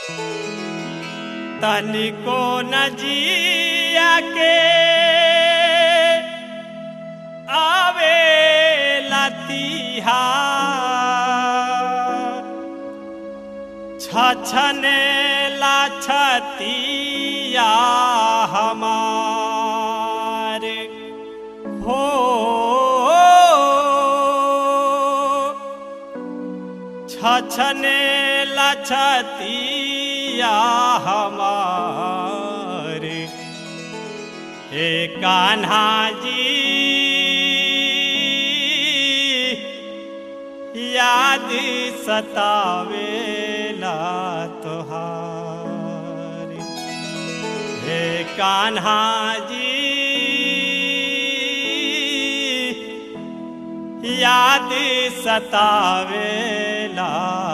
तनिको न जिया के आवे लतिहा छछने ला छतिया हमारे हो छछने लछतिया हमारे हे कान्हा जी याद सतावेला तोहारी हे कान्हा जी याद सतावेला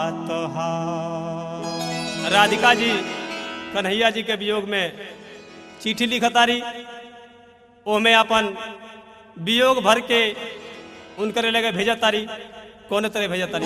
तोहार राधिका जी कन्हैया जी के वियोग में चिट्ठी लिखतारी ओमे अपन वियोग भर के उनकरे लगे भेजतारी कौन तरह भेजतारी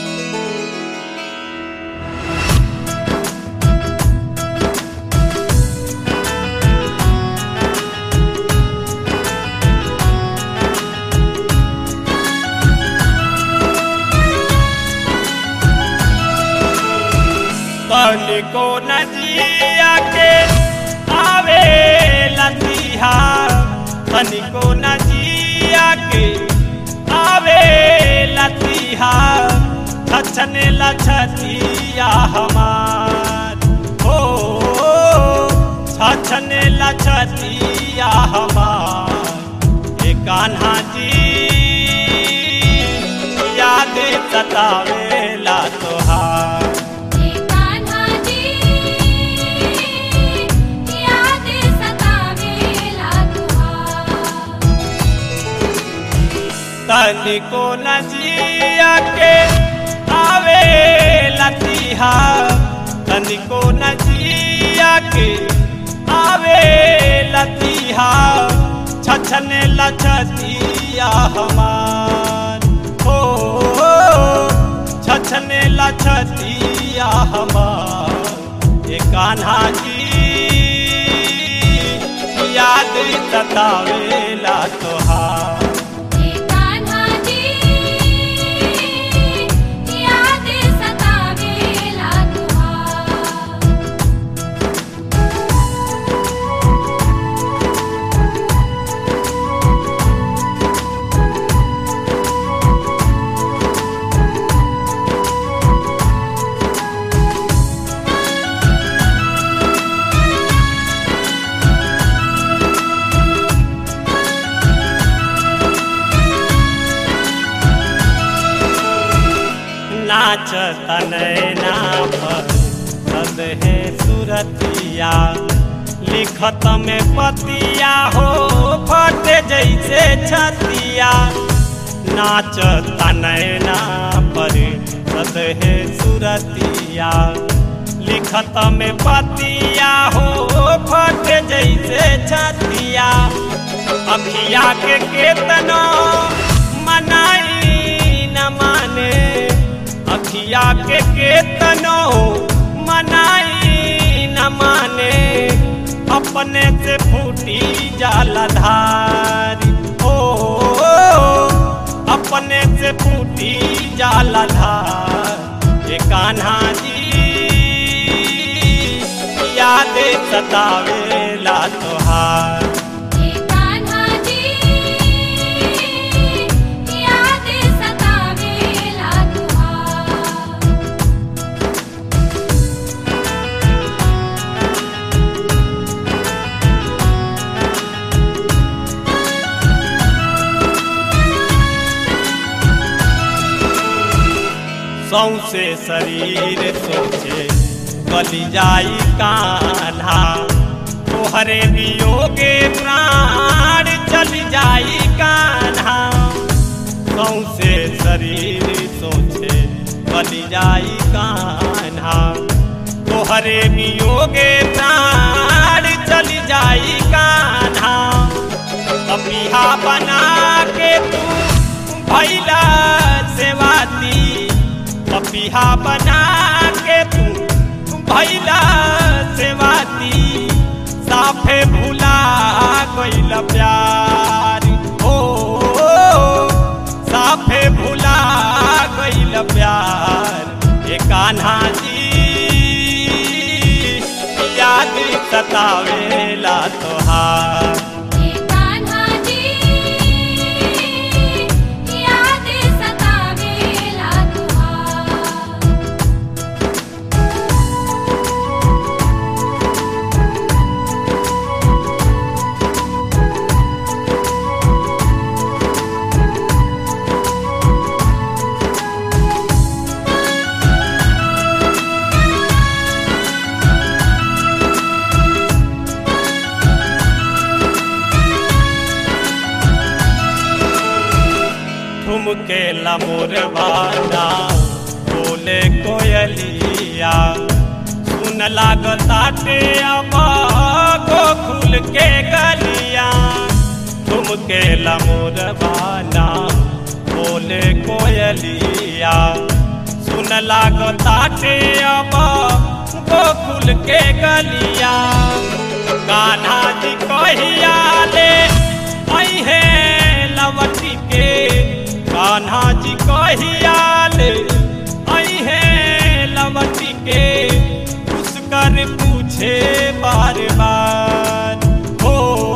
तनिको नदिया के आवे लतिहा तनिको नदिया के आवे लतिहा छछने लछतिया हमार हो छछने लछतिया हमार ए कान्हा जी याद सतावेला तोहार हे कान्हा जी याद सतावेला तुहार तनिको नजिया के आवे लतिहा तनिको नजिया के आवे लतिहा छछने लछतिया हमार हो छछने लछतिया हमार ये कान्हा जी याद सतावेला तोहार हे कान्हा जी याद सतावेला तुहार नाच तनैना पर सद है सुरतिया लिखत में पतिया हो फट जैसे छतिया नाच तनैना पर सद है सुरतिया लिखत में पतिया हो फट जैसे छतिया अखिया के केतनो मनाई न माने अखिया के केतनो मनाई न माने अपने से फूटी जाला धारी ओ अपने से फूटी जाला धार ये कान्हा जी याद सतावेला तोहार हे कान्हा जी याद सतावेला तुहार सौसे शरीर सोचे गली जाई कान्हा तोहरे वियोगे प्राण चल जाई कान्हा सौसे शरीर सोचे गली जाई कान्हा तोहरे वियोगे प्राण चल जाई कान्हा अपिहा बना के तू भैला सेवाती पपिहा बना के तू भैला सेवाती साफे भुला गइल प्यार ओ साफे भुला गइल प्यार ए कान्हा जी याद सतावेला तोहार हे कान्हा जी याद सतावेला तुहार ठुमके लमोर बाना बोले कोयलिया सुन लागताटे अबा गोकुल के गलिया ठुमके लमोर बाना बोले कोयलिया सुन लागताटे अबा गोकुल के गलिया कान्हा जी कहिया ले अहे लवटी के कान्हा जी कहिया ले अहे लवटी के उसकर पूछे बार बार हो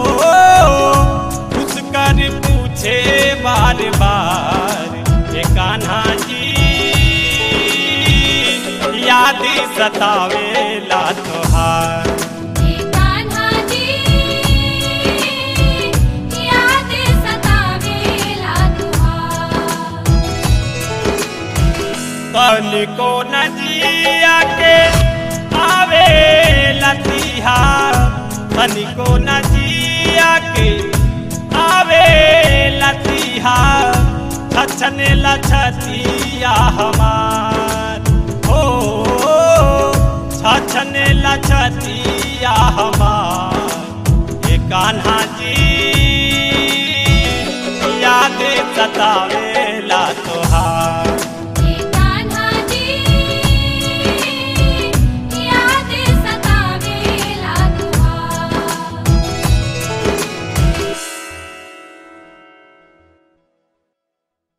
उसकर पूछे बार बार ये कान्हा जी याद सतावेला तोहार हे कान्हा जी याद सतावेला तुहार तनिको नजिया के आवे लतिहा तनिको नजिया के आवे लतिहा छछने लछतिया हमार हो छछने लछतिया